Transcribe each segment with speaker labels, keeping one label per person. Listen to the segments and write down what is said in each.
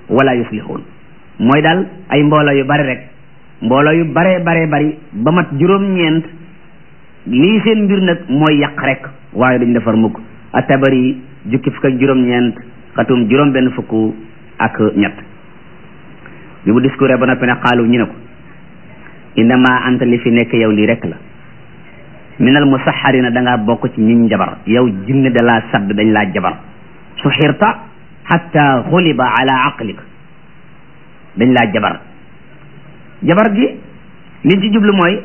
Speaker 1: wala yuslixuun mooy daal ay mbooloo yu bari rek mbooloo yu baree baree bari ba mat juróom-ñeent lii seen mbir nag mooy yàq rek waaye duñ defar mukk atabari jukki fukk ak juróom-ñeent xatum juróom benn fukk ak ñett bi mu discours ba noppi ne xaalu ñu ne ko innama anta li fi nekk yow lii rek la minal musaxarina da ngaa bokk ci ñiñ jabar yow jinne da laa sadd dañ laa jabar su xirta xatta xuliba ala aqlik dañ laa jabar jabar gi liñ ci jublu mooy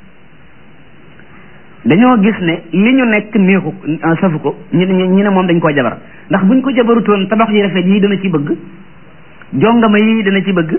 Speaker 1: dañoo gis ne li ñu nekk neexu safu ko ñu ñu ne moom dañ koo jabar ndax buñ ko jabarutoon tabax yi rafet yi dana ci bëgg jongama yi dana ci bëgg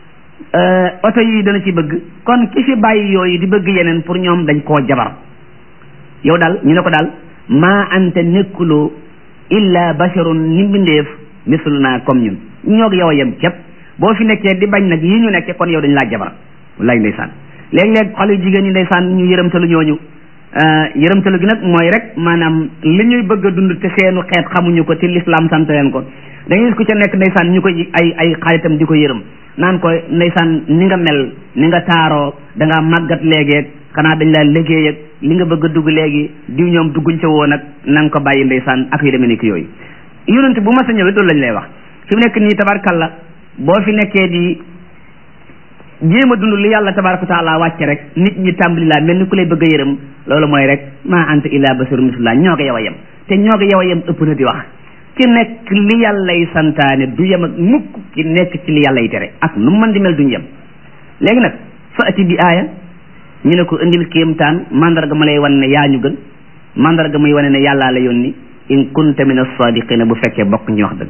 Speaker 1: oto yi dana ci bëgg kon ki fi bàyyi yooyu di bëgg yeneen pour ñoom dañ koo jabar yow daal ñu ne ko daal maa anta nekkuloo illa basharun ni mbindeef misluna comme ñun ñoog yow a yem képp boo fi nekkee di bañ nag yi ñu nekkee kon yow dañ laa jabar wallaay ndeysaan léeg-léeg xale yu jigéen ñi ndeysaan ñu yërëmtalu ñooñu yërëmtalu gi nag mooy rek maanaam li ñuy bëgg a dund te seenu xeet xamuñu ko te lislaam sant leen ko da ngay gis ku ca nekk ndeysaan ñu koy ay ay xaritam di ko yërëm naan ko ndeysaan ni nga mel ni nga taaroo da ngaa màggat léegi xanaa dañ laa liggéey ak li nga bëgg a dugg léegi diw ñoom dugguñ ca woon ak na nga ko bàyyi ndeysaan ak yu demee nekk yooyu yonent bu mas a ñëwee loolu lañ lay wax fi mu nekk nii tabarkalla boo fi nekkee di jéem a dund li yàlla tabaraka wa taala wàcce rek nit ñi tàmbali laa mel ni ku lay bëgg a yërëm loolu mooy rek maa anta illa basar mislullah ñoo ko yow a yem te ñoo ko yow a yem ëpp na di wax ki nekk li yàllay santaane du yem ak mukk ki nekk ci li yàllay tere ak nu mën di mel duñ yem léegi nag fa ati bi aaya ñu ne ko indil kéemtaan mandarga ma lay wan ne yaa ñu gën mandarga muy wane ne yàllaa la yónni in kunta min as-sadiqina bu fekkee bokk ñu wax dëgg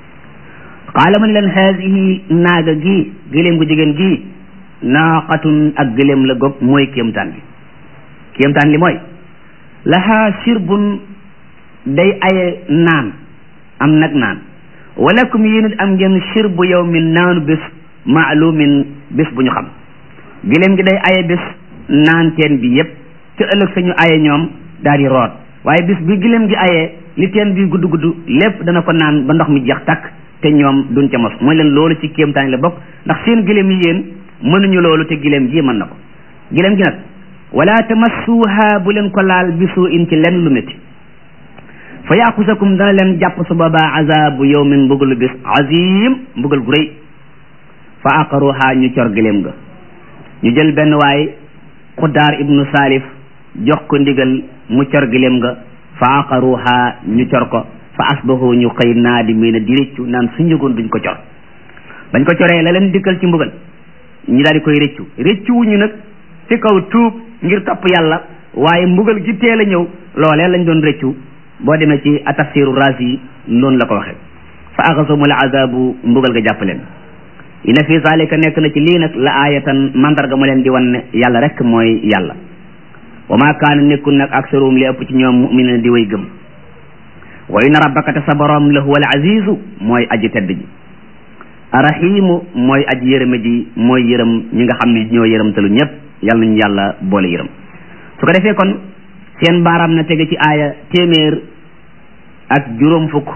Speaker 1: qaala man leen haadihi naaga gi gëléem gu jigéen gi naaqatun ak gëléem la gog mooy kéemtaan bi kéemtaan li mooy lahaa shirbun day aye naan am nag naan walakum yéen it am ngeen shirbu yawmin naanu bés maalumin bés bu ñu xam gëléem gi day aye bés naan teen bi yépp te ëllëg sañu aye ñoom daal di root waaye bés bi gëléem gi ayee li teen bi gudd gudd lépp dana ko naan ba ndox mi jeex takk te ñoom duñ ca mos mooy leen loolu ci kéemtaan la bokk ndax seen gëléem yi yéen mënuñu loolu te gëléem ji mën na ko gëléem gi nag wala tamassuha bu leen ko laal bi suu in ci lenn lu métti fa yaaxusakum dana leen jàpp su boobaa azabu yawmin mbugalu bis azim mbugal gu rëy fa aqaruha ñu cor gëléem ga ñu jël benn waay xuddaar ibnu salif jox ko ndigal mu cor gëléem ga fa aqaruha ñu cor ko fa asbahu ñu xëy naadimiina di rëccu naan su njëgoon duñ ko cor bañ ko coree la leen dikkal ci mbugal ñu daal di koy rëccu rëccu wuñu nag ci kaw tuub ngir topp yàlla waaye mbugal gi teel a ñëw loolee lañ doon rëccu boo demee ci atafsiru raas yi noonu la ko waxee fa axasumul azabu mbugal ga jàpp leen ina fi zalika nekk na ci lii nag la aayatan mandarga mu leen di wan ne yàlla rek mooy yàlla wa ma kaana nekkul nag aksaruhum li ëpp ci ñoom mu'minin di way gëm wa inna rabbaka te sa borom la huwa al azizu mooy aji tedd ji arahimu mooy aji yërëme ji mooy yërëm ñi nga xam ne ñoo yërëmtalu ñëpp yàlla nañu yàlla boole yërëm su ko defee kon seen baaraam na tege ci aaya téeméer ak juróom fukk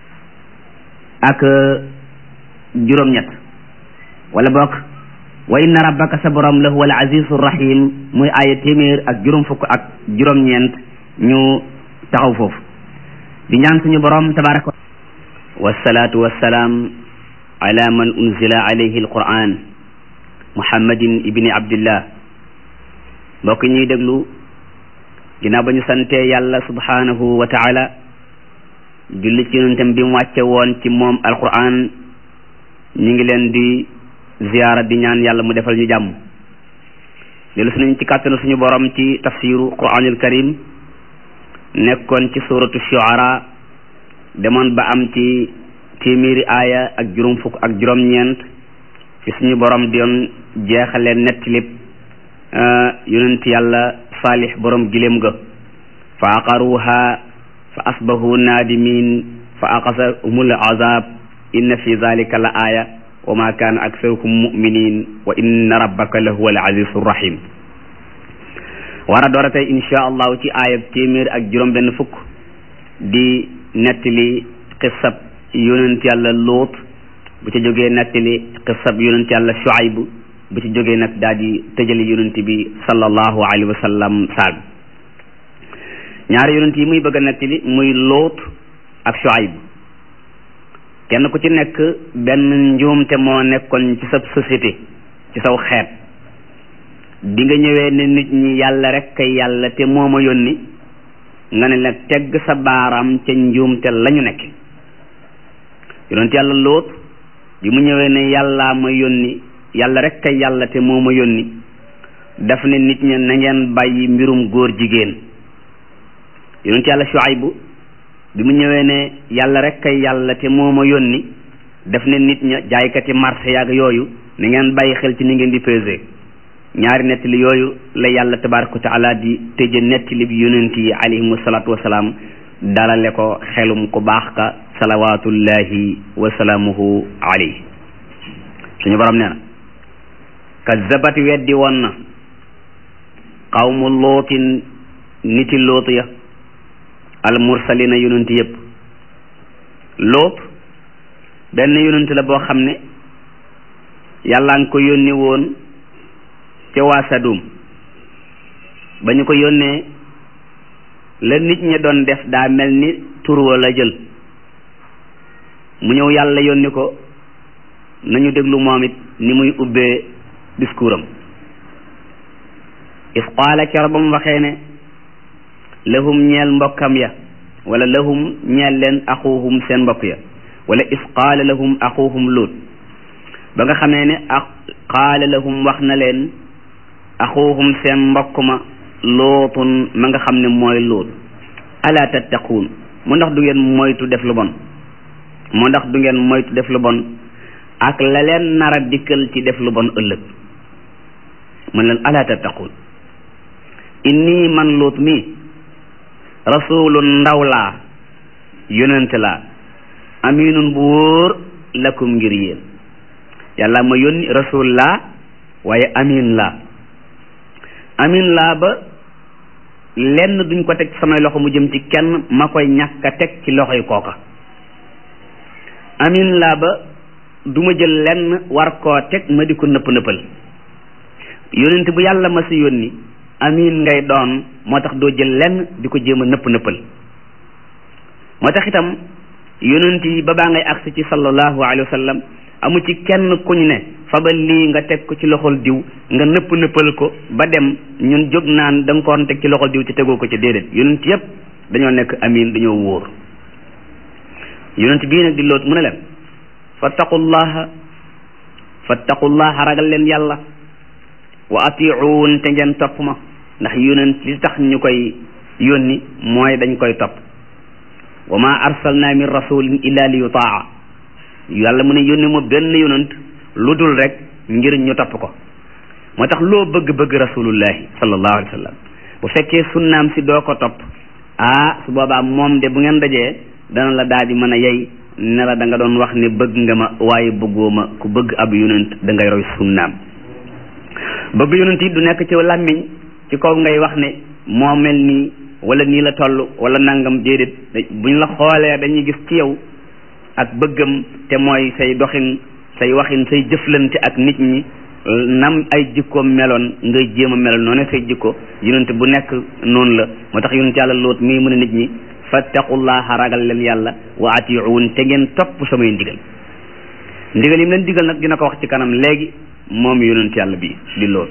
Speaker 1: ak juróom-ñett wala bokk wa inna rabbaka sa borom la huwa al azizu rahim muy aaya téeméer ak juróom fukk ak juróom-ñeent ñu taxaw foofu di ñaan suñu borom tabaraka wasalaatu wasalaam ala man unzila alayhi alquran muhammadin ibni abdillah mbokk ñuy déglu ginnaaw ba ñu santee yàlla subhanahu wa taala julli ci yonentam bi mu wàcce woon ci moom alquran ñu ngi leen di ziyaara di ñaan yàlla mu defal ñu jàmm dellu si nañ ci kàttanu suñu borom ci tafsiru quranil karim nekkoon ci suratu shuara demoon ba am ci téeméeri aaya ak juróom fukk ak juróom-ñeent fi suñu borom di doon jeexale nettilib yonent yàlla saalix borom giléem ga fa aqaruha fa asbahu naadimin fa aqasahumul azab inna fi zalika la aaya wa ma kaana aksaruhum muminin wa inna rabbaka la huwa al azizu rahim war a door a tey insha allahu ci aayab téeméer ak juróom benn fukk di nettali xissab yonent yàlla luut
Speaker 2: bu ci jógee nettali xisab yonent yàlla Shuayb bu ci jógee nag daal di tëjali yonent bi sallallahu alayhi wa sallam saal ñaari yonent yi muy bëgg a nettali muy Luut ak Shuayb kenn ku ci nekk benn njuumte moo nekkoon ci sa société ci saw xeet bi nga ñëwee ne nit ñi yàlla rek kay yàlla te moo ma yónni nga ne la tegg sa baaraam ca njuumte lañu nekk yonent yàlla Luut bi mu ñëwee ne yàllaa ma yónni yàlla rek kay yàlla te moo ma yónni daf ne nit ña na ngeen bàyyi mbirum góor jigéen yonent yàlla Shuaybu bi mu ñëwee ne yàlla rek kay yàlla te moo ma yónni daf ne nit ña jaaykati marché yaag yooyu na ngeen bàyyi xel ci ni ngeen di peser ñaari nettali yooyu la yàlla tabaraka wa taala di tëje nettali bi yonent yi alayhimu salaatu wasalaam dalale ko xelum ku baax ka salawatullahi wa salaamuhu alayhi suñu borom nee na kazzabat weddi woon na qawmu lootin niti loot ya al mursalina yonent yépp loot benn yonent la boo xam ne yàlla nga ko yónni woon ca waa Sadum ba ñu ko yónnee la nit ñi doon def daa mel ni turwa la jël mu ñëw yàlla yónni ko nañu déglu moom it ni muy ubbee discours am is qaala kero ba mu waxee ne lahum ñeel mbokkam ya wala lahum ñeel leen axuhum seen mbokk ya wala is qaala lahum axuhum luut ba nga xamee ne a qaala lahum wax na leen axuhum seen mbokk ma lootun ma nga xam ne mooy luut ala tattaquun mu ndax du ngeen moytu def lu bon mu ndax du ngeen moytu def lu bon ak la leen nar a dikkal ci def lu bon ëllëg man leen ala tattaquun inni man luut mi rasulun ndaw laa yonent laa aminun bu wóor lakum ngir yéen yàlla ma yónni rasul laa waaye amin laa amin laa ba lenn duñ ko teg samay loxo mu jëm ci kenn ma koy ñàkk a teg ci loxoy kooka amin laa ba du ma jël lenn war koo teg ma di ko nëpp nëppal yonent bu yàlla ma si yónni amin ngay doon moo tax doo jël lenn di ko jéem a nëpp nëppal moo tax itam yonent yi ba baa ngay agsi ci sallallahu alayhi wa sallam amu ci kenn kuñ ne fabal lii nga teg ko ci loxol diw nga nëpp nëppal ko ba dem ñun jóg naan da nga ko waroon teg ci loxol diw ci tegoo ko ci déedéet yonent yépp dañoo nekk amin dañoo wóor yonent bii nag di loot mu ne leen fattaqullaha fattaqullaha ragal leen yàlla wa atiuun te ngeen topp ma ndax yonent li tax ñu koy yónni mooy dañ koy topp wa ma arsalna min rasulin illa li yutaa yàlla mu ne yónni ma benn yonent lu dul rek ngir ñu topp ko moo tax loo bëgg-bëgg rasulullahi sallallahu alayhi wa sallam bu fekkee sunnaam si doo ko topp ah su boobaa moom de bu ngeen dajee dana la daal di mën a yey ne la da nga doon wax ne bëgg nga ma waaye bëggoo ma ku bëgg ab yonent da ngay roy sunnaam bëgg yonent yi du nekk ci làmmiñ ci kaw ngay wax ne moo mel nii wala nii la toll wala nangam déedéet buñ la xoolee dañuy gis ci yow ak bëggam te mooy say doxin say waxin say jëflante ak nit ñi nam ay jikkoom meloon ngay jéem a meloon noonu say jikko yonent bu nekk noonu la moo tax yonent yàlla loot mii mu ne nit ñi fattaqullaha ragal leen yàlla wa atiuun te ngeen topp samay ndigal ndigal yi mu leen digal nag dina ko wax ci kanam léegi moom yonent yàlla bi di loot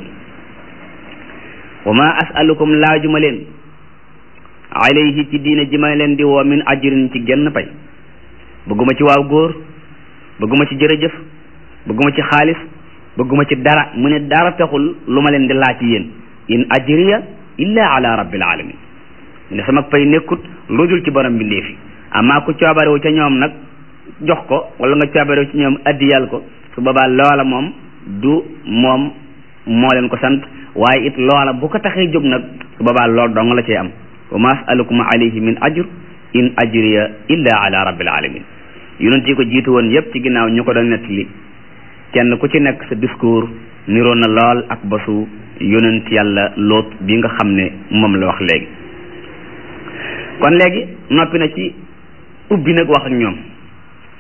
Speaker 2: wa ma asalukum laajuma leen alayhi ci diine ji ma leen di woo min ajrin ci genn pay bëgguma ci waaw góor bëgguma ci jërëjëf bëgguma ci xaalis bëgguma ci dara mu ne dara taxul lu ma leen di laaj ci yéen in ajriya illa ala rabbil alamin mu ne sama pay nekkut lu dul ci borom bi ndeefi amaa ku coobarewu ca ñoom nag jox ko wala nga coobarewu ci ñoom addiyal ko su boobaa loola moom du moom moo leen ko sant waaye it loola bu ko taxee jóg nag su boobaa lool dong la cee am wa ma asalukum alayhi min ajr in ajriya illa ala rabbil alamin yonent yi ko jiitu woon yépp ci ginnaaw ñu ko doon nettali kenn ku ci nekk sa discours niroon na lool ak basu yonent yàlla loot bi nga xam ne moom la wax léegi kon léegi noppi na ci ubbi nag wax ak ñoom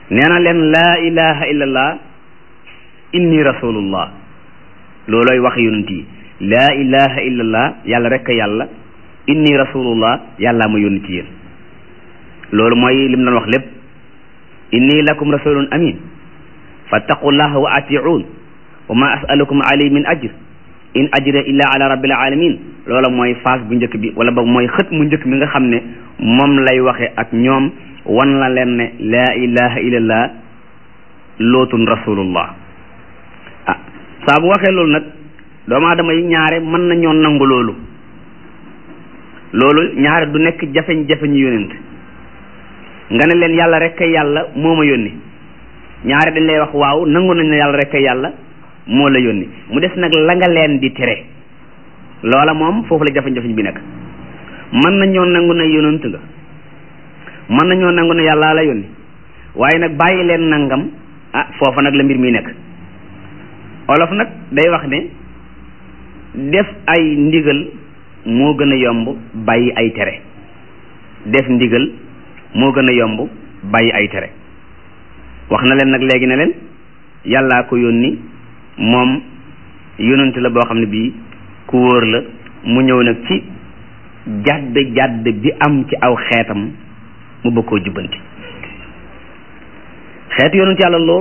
Speaker 2: nee na leen laa ilaha illallah inni rasulullah loolooy wax yonent yi laa ilaha illallah yàlla rek a yàlla inni rasulullah yàllaa ma yónni ci yéen loolu mooy lim doon wax lépp inni lakum rasulun amin fattaqullaha wa atiun wa ma asalukum alayhi min ajr in ajra illa ala rabbil alamin loola mooy phase bu njëkk bi wala boog mooy xët mu njëkk mi nga xam ne moom lay waxe ak ñoom wan la leen ne laa ilaha illallah lootun rasulullah ah saa bu waxee loolu nag doomu aadama yi ñaare mën nañoo nangu loolu loolu ñaare du nekk jafeñ-jafeñ yonent nga ne leen yàlla rek kay yàlla moo ma yónni ñaare dañ lay wax waaw nangu nañ ne yàlla rek kay yàlla moo la yónni mu des nag la nga leen di tere loola moom foofu la jafeñ-jafeñ bi nekk mën nañoo nangu ne yonent nga mën nañoo nangu ne yàlla la yónni waaye nag bàyyi leen nangam ah foofa nag la mbir mi nekk olof nag day wax ne def ay ndigal moo gën a yomb bàyyi ay tere def ndigal moo gën a yomb bàyyi ay tere wax na leen nag léegi ne leen yàllaa ko yónni moom yonent la boo xam ne bii ku wóor la mu ñëw nag ci jàdd jàdd bi am ci aw xeetam mu bëgg koo jubbanti xeetu yonent yàlla lóot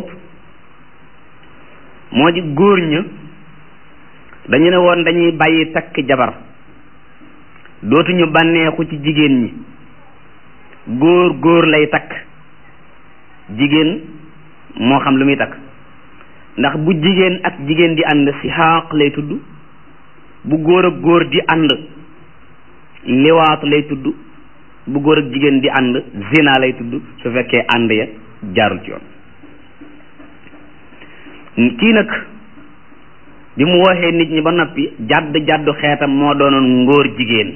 Speaker 2: moo di góor ña dañu ne woon dañuy bàyyi takk jabar dootuñu bànneexu ci jigéen ñi góor góor lay takk jigéen moo xam lu muy takk ndax bu jigéen ak jigéen di ànd si xaaq lay tudd bu góor ak góor di ànd liwaatu lay tudd bu góor ak jigéen di ànd zina lay tudd su fekkee ànd ya jaarul ci yoon kii nag bi mu waxee nit ñi ba noppi jàdd jàddu xeetam moo doonoon ngóor jigéen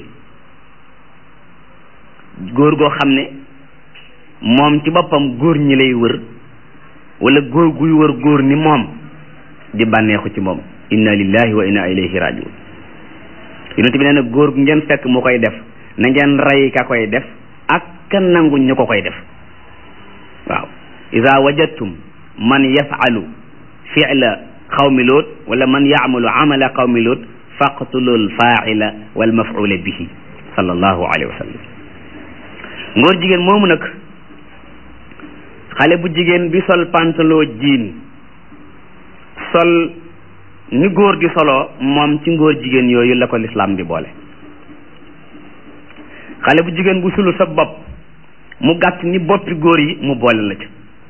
Speaker 2: góor goo xam ne moom ci boppam góor ñi lay wër wala góor guy wër góor ni moom di bànneexu ci moom inna lillahi wa inna ilayhi rajiun yonent bi nee na góor gu ngeen fekk mu koy def na ngeen rey ka koy def ak ka nangu ñu ko koy def waaw ida wajadtum man yafalu fi'la qawmi loot wala man yaamalu amala qawmi loot faqtulul faaila wal maf'ula bihi sallallahu alayhi wa sallam ngóor jigéen moomu nag xale bu jigéen bi sol pantalon jiin sol ni góor di soloo moom ci ngóor jigéen yooyu la ko lislaam di boole xale bu jigéen bu sulu sa bopp mu gàtt ni boppi góor yi mu boole la ci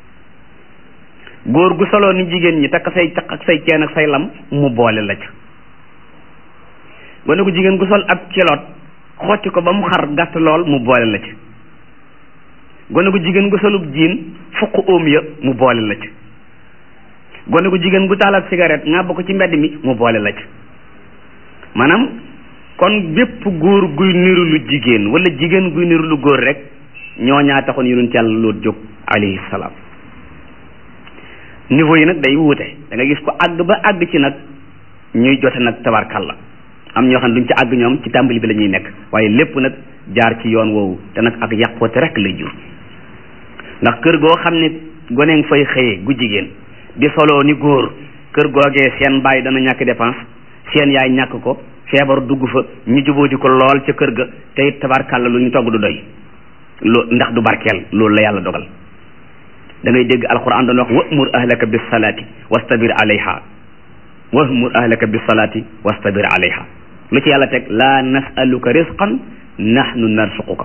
Speaker 2: góor gu soloo ni jigéen ñi takk say caq ak say ceen ak say lam mu boole la ci gone gu jigéen gu sol ab kiloot xotti ko ba mu xar gàtt lool mu boole la ci gone gu jigéen gu solub jiin fukk óom ya mu boole la ci gone gu jigéen gu taal ab cigarette nga bokk ci mbedd mi mu boole la ci maanaam kon bépp góor guy niru lu jigéen wala jigéen guy niru lu góor rek ñoo ñaa taxoon yonent yàlla loot jóg alayhi salaam niveau yi nag day wuute da nga gis ko àgg ba àgg ci nag ñuy jote nag tabarkalla am ñoo xam ne duñ ci àgg ñoom ci tàmbali bi la ñuy nekk waaye lépp nag jaar ci yoon woowu te nag ak yàqoote rek lay jur ndax kër goo xam ne gone nga fay xëyee gu jigéen di soloo ni góor kër googee seen baay dana ñàkk dépense seen yaay ñàkk ko feebar dugg fa ñu jubóo di ko lool ca kër ga te it tabarkalla lu ñu togg du doy loo ndax du barkeel loolu la yàlla dogal da ngay dégg alquran doon wax wa'mur ahlaka bis salaati wastabir alayha wa'mur ahlaka bis salaati wastabir alayha lu ci yàlla teg laa nasaluka risqan nahnu narsuquka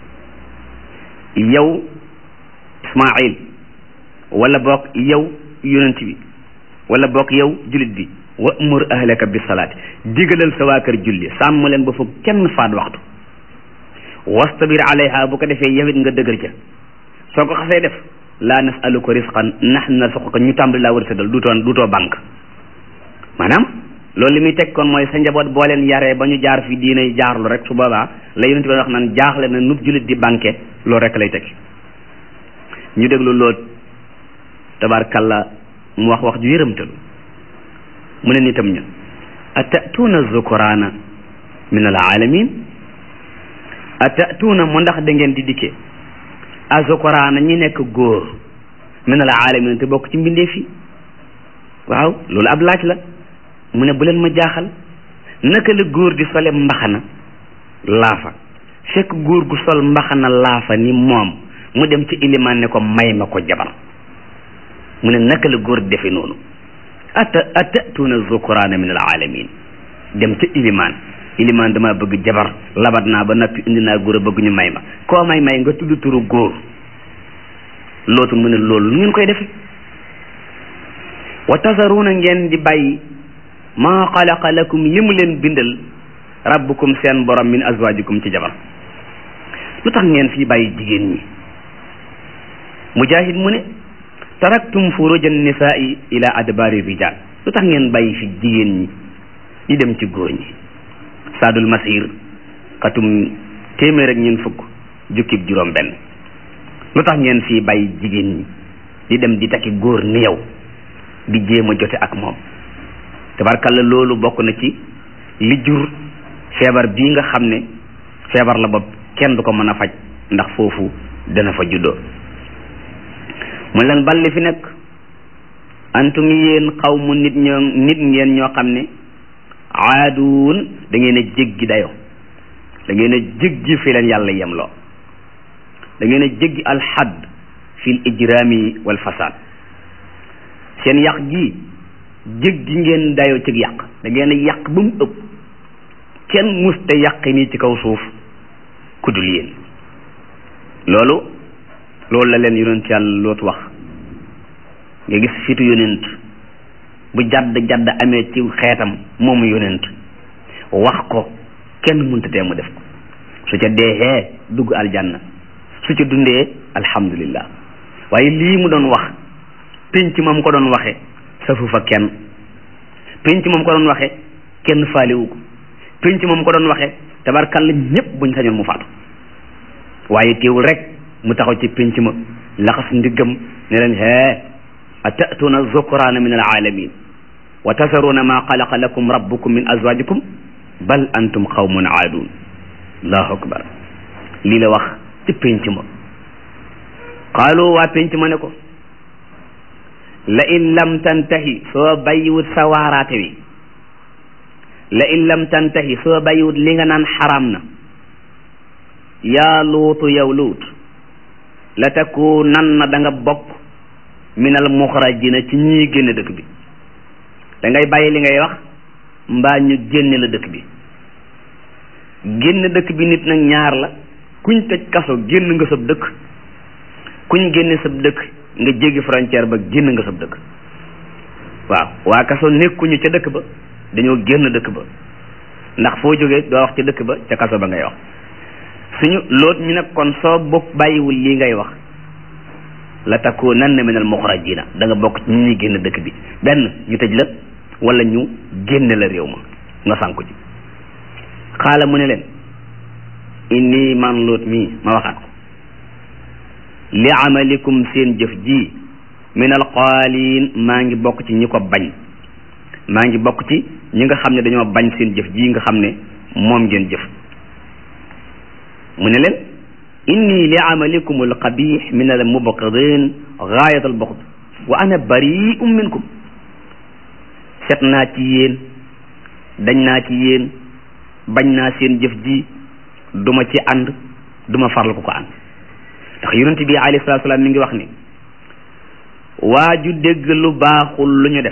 Speaker 2: yow ismail wala boog yow yonent bi wala boog yow julit bi wa'mur ahlaka bis salaati digalal sa waa kër julli sàmm leen ba foog kenn faat waxtu wastabir alayha bu ko defee yawit nga dëgër ca soo ko xasee def laa nasaluka risqan nahnu narsuquka ñu tàmbali laa war a séddal duutoo duutoo banque maanaam loolu li muy teg kon mooy sa njaboot boo leen yaree ba ñu jaar fi diinay jaarlu rek su boobaa la yonent bi wax naan jaaxle na nub julit di banque loolu rek lay teg ñu déglu lool tabarkalla mu wax wax ju yërëmtalu mu ne nitam ña atatuuna zukurana min al alamin atatuuna mu ndax da ngeen di dikkee a zukurana ñi nekk góor min al alamin te bokk ci mbindeef yi waaw loolu ab laaj la mu ne bu leen ma jaaxal naka la góor di sole mbaxana laafa fekk góor gu sol mbaxana laafa ni moom mu dem ci ilimaan ne ko may ma ko jabar mu ne naka la góor di defe noonu ata atatuuna zukuraana min al alamin dem ca ilimaan ilimaan dama bëgg jabar labat naa ba noppi indi naa góor a bëgg ñu may ma koo may may nga tudd turu góor lootu mu ne loolu lu ngeen koy defe wa tasaruuna ngeen di bàyyi maa xalaqa lakum li mu leen bindal rabbukum seen borom min azwajikum ci jabar lu tax ngeen fii bàyyi jigéen ñi mujahid mu ne taraktum furuja nisaai ila adbari rijal lu tax ngeen bàyyi fi jigéen ñi di dem ci góor ñi saadul masir xatum téeméer ak ñeen fukk jukkib juróom benn lu tax ngeen fii bàyyi jigéen ñi di dem di takki góor ni yow di jéem a jote ak moom tabarkalla loolu bokk na ci li jur feebar bii nga xam ne feebar la bopp kenn du ko mën a faj ndax foofu dana fa juddoo mu leen balli fi nekk antum yéen xaw mu nit ñoo nit ngeen ñoo xam ne aaduun da ngeen a jéggi dayo da ngeen a jéggi fi leen yàlla yemloo da ngeen a jéggi alxadd fi l ijraami wal fasaad seen yàq gi jéggi ngeen dayo ci yàq da ngeen a yàq ba mu ëpp kenn musta yàq nii ci kaw suuf ku dul yéen loolu loolu la leen yonent yàlla lootu wax nga gis fitu yonent bu jadd jadd amee ci xeetam moomu yonent wax ko kenn mënta tee mu def ko su ca deexee dugg aljanna su ca dundee alhamdulillah waaye lii mu doon wax pénc moom ko doon waxe safu fa kenn pénc moom ko doon waxe kenn faaliwu ko pénc moom ko doon waxe tabarkalla ñépp buñ sañoon mu faatu waaye teewul rek mu taxaw ci pénc ma laxas ndiggam ne leen hee atatuna zukraana min alaalamin wa tasaruna ma xalaqa lakum rabbukum min azwajikum bal antum qawmun aadun allahu akbar lii la wax ci pénc ma qaalu waa pénc ma ne ko la in lam tantahi soo bàyyiwut sa waaraate wi la in lam tantahi soo bàyyiwut li nga naan xaraam na yaa luutu yow luut la takku nan na da nga bokk minal muxrajina ci ñii génn dëkk bi da ngay bàyyi li ngay wax mbaa ñu génne la dëkk bi génn dëkk bi nit nag ñaar la kuñ tëj kaso génn nga sab dëkk kuñ génne sab dëkk nga jéggi frontière ba génn nga sab dëkk waaw waa kaso nekkuñu ca dëkk ba dañoo génn dëkk ba ndax foo jógee doo wax ca dëkk ba ca kaso ba ngay wax suñu loot ñu nag kon soo bokk bàyyiwul lii ngay wax la takunanna min al muxrajina da nga bokk ci ñi ñuy génn dëkk bi benn ñu tëj la wala ñu génne la réew ma nga sànku ci xaala mu ne leen inni man loot mii ma waxaat ko li amalikum seen jëf ji min al qaaliin maa ngi bokk ci ñi ko bañ maa ngi bokk ci ñi nga xam ne dañoo bañ seen jëf ji nga xam ne moom ngeen jëf mu ne leen inni li amalikum alqabix min al mubqidin gaayat al buxd wa ana barium minkum set naa ci yéen dañ naa ci yéen bañ naa seen jëf ji duma ci ànd duma farlu ko ko ànd ndax yonent bi alayhi salatu salaam mi ngi wax ni waa ju dégg lu baaxul lu ñu def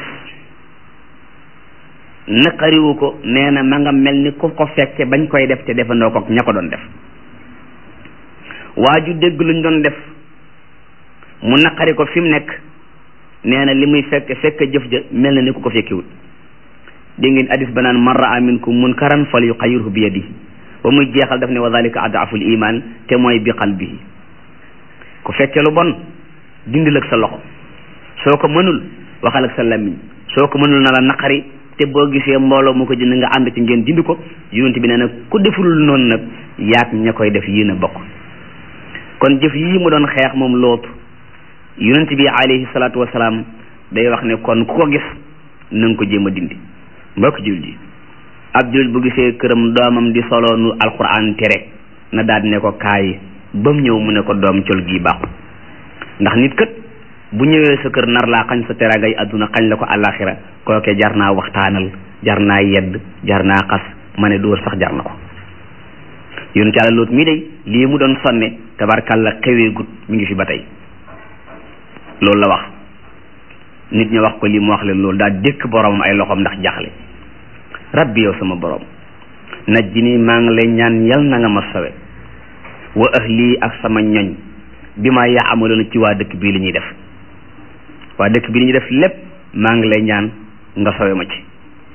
Speaker 2: naqariwu ko nee na ma nga mel ni ku ko fekke bañ koy def te defandoo ko ña ko doon def waa ju dégg luñ doon def mu naqari ko fi mu nekk nee na li muy fekk fekk jëf ja mel na ni ku ko fekkiwut dégg ngeen hadis ba naan man raa minkum munkaran fal yuqayyirhu bi yadihi ba muy jeexal daf ne wa dalika adaful iman te mooy bi qalbihi ku fekke lu bon dindil ak sa loxo soo ko mënul waxal ak sa làmmiñ soo ko mënul na la naqari te boo gisee mbooloo mu ko jënd nga ànd ci ngeen dindi ko yonent bi nee na ku deful noonu nag yaat ña koy def yéen a bokk kon jëf yii mu doon xeex moom lootu yonent bi alayhi salaatu wasalaam day wax ne kon ku ko gis na nga ko jéem a dindi mbokk jul ji ab jul bu gisee këram doomam di solo nu alquran tere na daal ne ko kaay ba mu ñëw mu ne ko doom col gii baaxul ndax nit kat bu ñëwee sa kër nar laa xañ sa terangay adduna xañ la ko àllaaxira kooke jar naa waxtaanal jar naa yedd jar naa xas ma ne dóor sax jar na ko yonent yàlla loot mii day lii mu doon sonne tabarkalla xewee gut mi ngi fi ba tey loolu la wax nit ñi wax ko lii mu wax leen loolu daa dékk boromam ay loxoom ndax jaxle rabbi yow sama borom najji nii maa ngi lay ñaan yal na nga ma sawe wa ahli ak sama ñoñ bi ma yaa amaloon ci waa dëkk bii li ñuy def waa dëkk bi li ñuy def lépp maa ngi lay ñaan nga sawe ma ci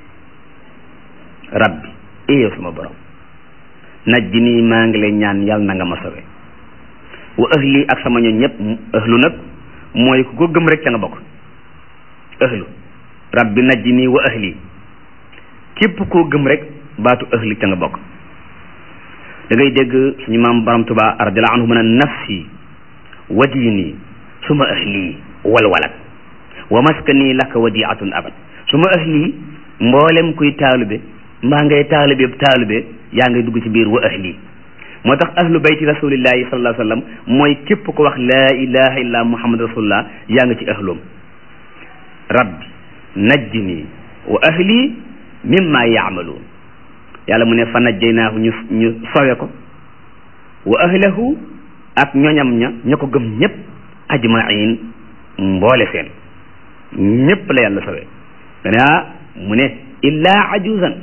Speaker 2: rabbi e yow sama borom najji nii maa ngi lay ñaan yal na nga ma sawe wa ahli ak sama ñoñ ñëpp ahlu nag mooy ku ko gëm rek ca nga bokk ahlu rabbi najji nii wa ahli képp koo gëm rek baatu ahli ca nga bokk da ngay dégg suñu maam borom tuba radiallahu anhu mu ne nafsi wa diini suma ahli walwalat wa maskani laka wadiatun abad suma ahli mboolem kuy taalube mbaa ngay taalube taalube yaa ngay dugg ci biir wa ahli moo tax ahlu bayti rasulillahi sallallahu alayhi wa sallam mooy képp ko wax laa ilaha illa muhammad rasulullah yaa nga ci ahloom rabbi najjini wa ahli mimma yaamaluun yàlla mu ne fa najjaynaahu ñu ñu sowe ko wa ahlahu ak ñoñam ña ña ko gëm ñëpp ajmain mboole seen ñëpp la yàlla sowe dane ah mu ne illaa ajuzan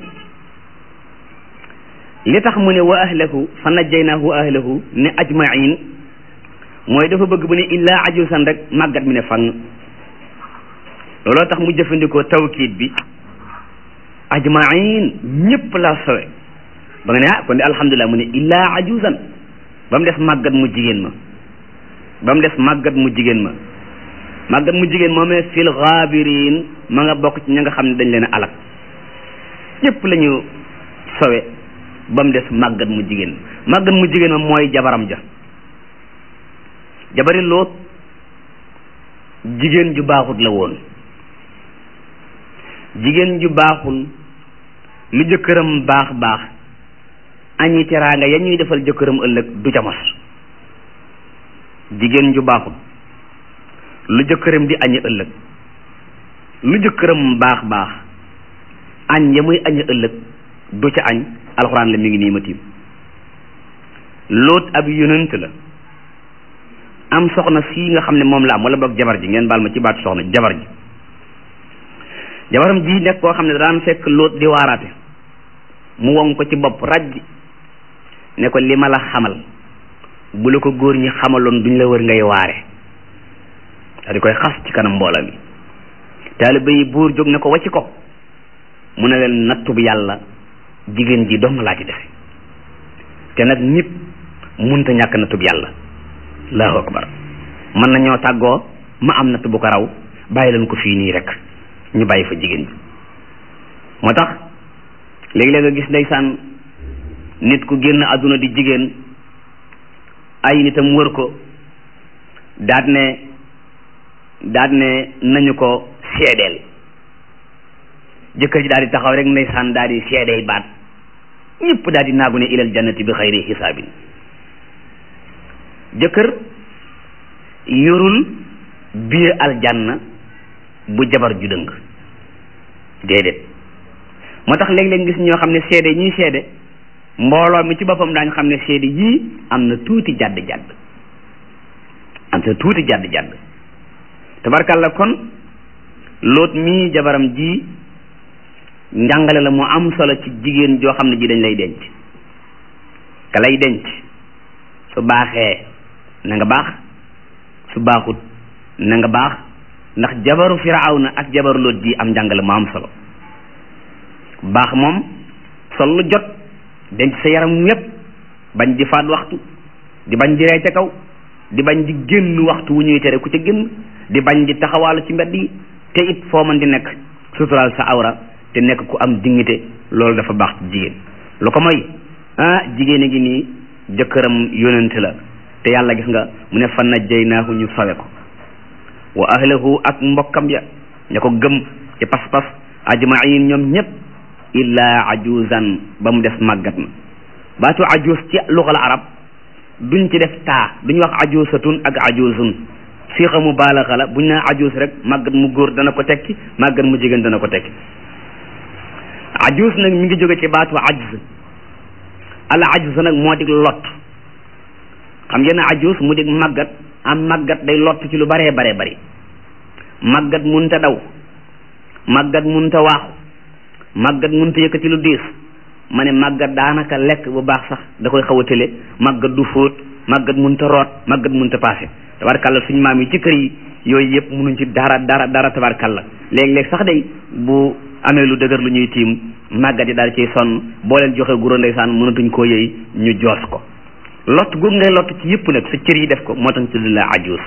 Speaker 2: li tax mu ne wa ahlahu fa najjaynaahu wa ahlahu ne ajmain mooy dafa bëgg bu ne illaa ajuzan rek màggat mi ne fang looloo tax mu jëfandikoo tawkiit bi ajmain ñëpp la sowe ba nga ne ah kon de alhamdulilah mu ne illaa ajuzan ba mu des màggat mu jigéen ma ba mu des màggat mu jigéen ma màggat mu jigéen moomee fil gaabirin ma nga bokk ci ña nga xam ne dañ leen a alak ñëpp la ñu sowe ba mu des màggat mu jigéen màggat mu jigéen ma mooy jabaram ja jabari loot jigéen ju baaxut la woon jigéen ju baaxul lu jëkkëram baax baax añi teraanga ya ñuy defal jëkkëram ëllëg du ca mos jigéen ju baaxul lu jëkkëram di añi ëllëg lu jëkkëram baax baax añ ya muy añi ëllëg du ca añ alxuraan la mi ngi nii ma tiim loot ab yonent la am soxna sii nga xam ne moom la am wala boog jabar ji ngeen baal ma ci baatu soxna jabar ji jabaram ji nekk koo xam ne daan fekk loot di waaraate mu won ko ci bopp rajj ne ko li ma la xamal bu la ko góor ñi xamaloon duñ la wër ngay waare da di koy xas ci kanam mbooloo mi taaliba yi buur jóg ne ko wacci ko mu ne leen nattub yàlla jigéen ji dong laa ci defe te nag nit munta ñàkk nattub yàlla allahu akbar mën nañoo tàggoo ma am natt bu ko raw bàyyi leen ko fii nii rek ñu bàyyi fa jigéen ji moo tax léegi-léeg nga gis ndeysaan nit ku génn àdduna di jigéen ay nitam wër ko daat ne daat ne nañu ko seedeel jëkkër ji daal di taxaw rek ndeysaan daal di seedey baat ñëpp daal di naagu ne ilal jannati bi xayri xisaabin jëkkër yorul biir aljanna bu jabar ju dëng déedéet moo tax léeg-léeg gis ñoo xam ne seede ñuy seede mbooloo mi ci boppam daañu xam ne seede yii am na tuuti jàdd jàdd am na tuuti jàdd jàdd tabarkàlla kon loot mii jabaram ji njàngale la mu am solo ci jigéen joo xam ne ji dañ lay denc ka lay denc su baaxee na nga baax su baaxut na nga baax ndax jabaru firawna ak jabaru loot ji am njàngale mu am solo baax moom sol lu jot denc sa yaram wépp bañ di faat waxtu di bañ di rey ca kaw di bañ di génn waxtu wu ñuy tere ku ca génn di bañ di taxawaalu ci mbedd yi te it foo mën di nekk suturaal sa awra te nekk ku am dignité loolu dafa baax ci jigéen lu ko mooy ah jigéen a ngi nii jëkkëram yonent la te yàlla gis nga mu ne fa najjaynaahu ñu sawe ko wa ahlahu ak mbokkam ya ña ko gëm ci pas-pas ajmain ñoom ñëpp illa ajuzan ba mu des màggat na baatu ajuz ci luxal arab duñ ci def taa duñ wax ajuzatun ak ajuzun siixa mu baalaxa la buñ ne ajuus rek màggat mu góor dana ko tekki màggat mu jigéen dana ko tekki ajuus nag mi ngi jóge ci baatu ajz al ajz nag moo dig lot xam ngeen ne ajuus mu dig màggat am màggat day lott ci lu baree baree bari màggat munta daw màggat munta waaxu màggat munta yëkkati lu diis ma ne màggat daanaka lekk bu baax sax da koy xaw a tële màggat du fóot màggat munta root màggat munta paase tabarkalla suñu maam yi ci kër yi yooyu yëpp munuñ ci dara dara dara tabarkalla léeg-léeg sax day bu amee lu dëgër lu ñuy tiim màggat yi daal ciy sonn boo leen joxe guro ndeysaan mënatuñ koo yëy ñu joos ko lott gu ngay lott ci yëpp nag sa cër yi def ko moo tax tudd la ajuus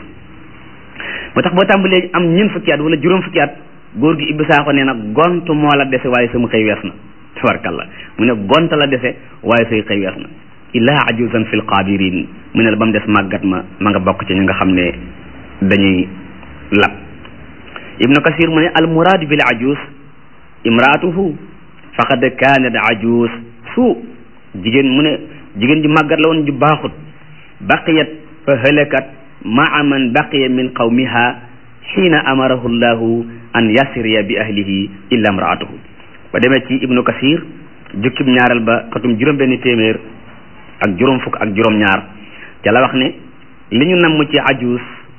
Speaker 2: moo tax boo tàmbalee am ñeent fukki at wala juróom fukki at góor gi ibbi saako nee na gont moo la dese waaye sama xëy wees na tabarkalla mu ne gont la dese waaye say xëy wees na illaa ajuusan fil qaabiriin mu ne la ba mu des màggat ma ma nga bokk ci ñi nga xam ne dañuy lab ibnu kasir mu ne al muraadu bil ajuus imraatuhu faqad kaanat ajuus su jigéen mu ne jigéen ju màggat la woon ju baaxut baqiyat fa halakat maa man baqiya min qawmiha xiina amarahu llahu an yasriya bi ahlihi illa imraatuhu ba demee ci ibnu kasir jukkib ñaareel ba xatum juróom benn téeméer ak juróom fukk ak juróom ñaar ca la wax ne li ñu namm ci ajuus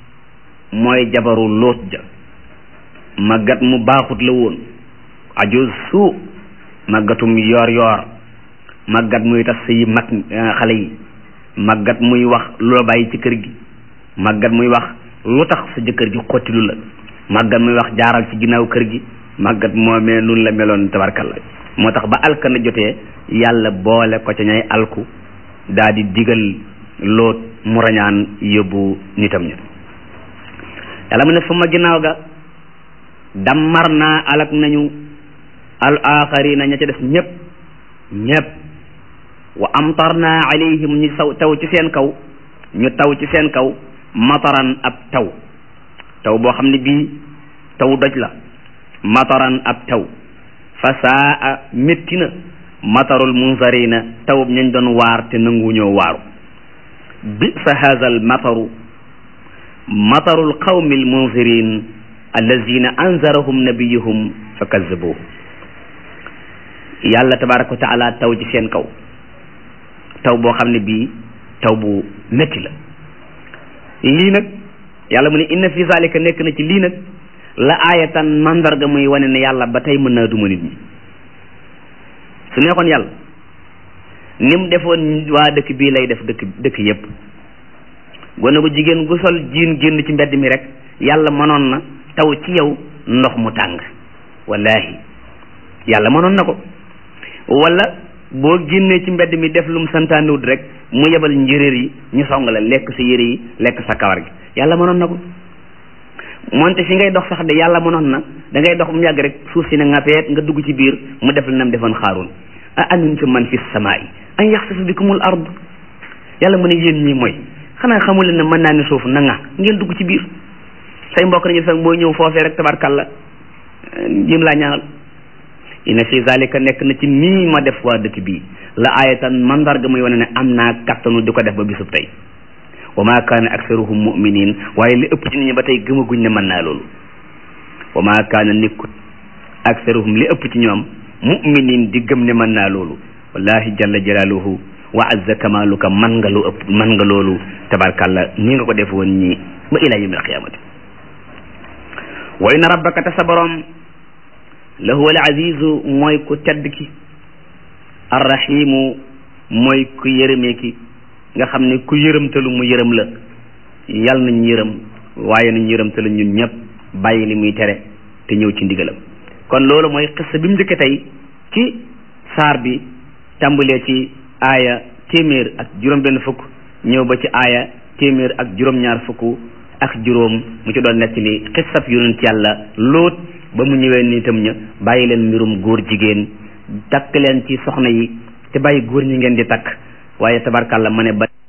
Speaker 2: mooy jabaru lóot ja màggat mu baaxut la woon ajuus su màggatum yoor yoor màggat muy tas yi mag xale yi màggat muy wax lu la bàyyi ci kër gi màggat muy wax lu tax sa jëkkër ji xottilu la màggat muy wax jaaral ci ginnaaw kër gi màggat moomee nun la meloon tabarkalla moo tax ba alkana jotee yàlla boole ko ca ñay alku daa di digal loot mu rañaan yóbbu nitam ña yàlla mu ne suma ginnaaw ga dammar naa alak nañu al axarina ña ca des ñëpp ñëpp wa amtarna alayhim ñu saw taw ci seen kaw ñu taw ci seen kaw mataran ab taw taw boo xam ne bii taw doj la mataran ab taw fa saa métti na matarul munzarina taw ñañ doon waar te nanguñoo waaru bi sa haza al mataru matarul qawmi al munzirin allazina anzarahum nabiyuhum fa kazzabuhu yàlla tabaraka wa taala taw ci seen kaw taw boo xam ne bii taw bu métti la lii nag yàlla mu ne inna fi zalika nekk na ci lii nag la aayatan mandarga muy wane ne yàlla ba tey mën naa duma nit ñi su neexoon yàlla ni mu defoon waa dëkk bii lay def dëkk dëkk yépp gone gu jigéen gu sol jiin génn ci mbedd mi rek yàlla mënoon na taw ci yow ndox mu tàng wallahi yàlla mënoon na ko wala boo génnee ci mbedd mi def lu mu santaanewut rek mu yebal njéréer yi ñu song la lekk sa yére yi lekk sa kawar gi yàlla mënoon na ko moonte fi ngay dox sax de yàlla mënoon na da ngay dox mu yàgg rek suuf si ne nga peet nga dugg ci biir mu def la nam defoon xaaroon a amintum man fi samaa'i an yaxsifa bikumul ard yàlla mu ne yéen ñii mooy xanaa xamul leen ne mën naa ne suuf na nga ngeen dugg ci biir say mbokk nañu sax boo ñëw foofee rek tabarkalla jim laa ñaanal inna fi zalika nekk na ci nii ma def waa dëkk bii la ayatan mandarga muy wane ne am naa kattanu di ko def ba bisub tey wa ma kaana aksaruhum muminin waaye li ëpp ci nit ñi ba tey gëmaguñ ne mën naa loolu wa ma kaana nekkut aksaruhum li ëpp ci ñoom muminin di gëm ne mën naa loolu wallahi jalla jalaaluhu wa azza kamaluka man nga lu ëpp man nga loolu tabarkalla nii nga ko def woon ñi ba ila yawmil qiyamati wa inna rabbaka te sa borom la huwa al azizu mooy ku tedd ki arrahimu mooy ku yërëmee ki nga xam ne ku yërëmtalu mu yërëm la yal nañ yërëm waaye nañ yërëmtalu ñun ñëpp bàyyi li muy tere te ñëw ci ndigalam kon loolu mooy xissa bi mu njëkke tey ci saar bi tàmbalee ci aaya téeméer ak juróom benn fukk ñëw ba ci aaya téeméer ak juróom ñaar fukk ak juróom mu ci doon nekk li xissab yonent yàlla lóot ba mu ñëwee nitam ña bàyyi leen mbirum góor jigéen takk leen ci soxna yi te bàyyi góor ñi ngeen di takk waaye tabarkàlla ma ne ba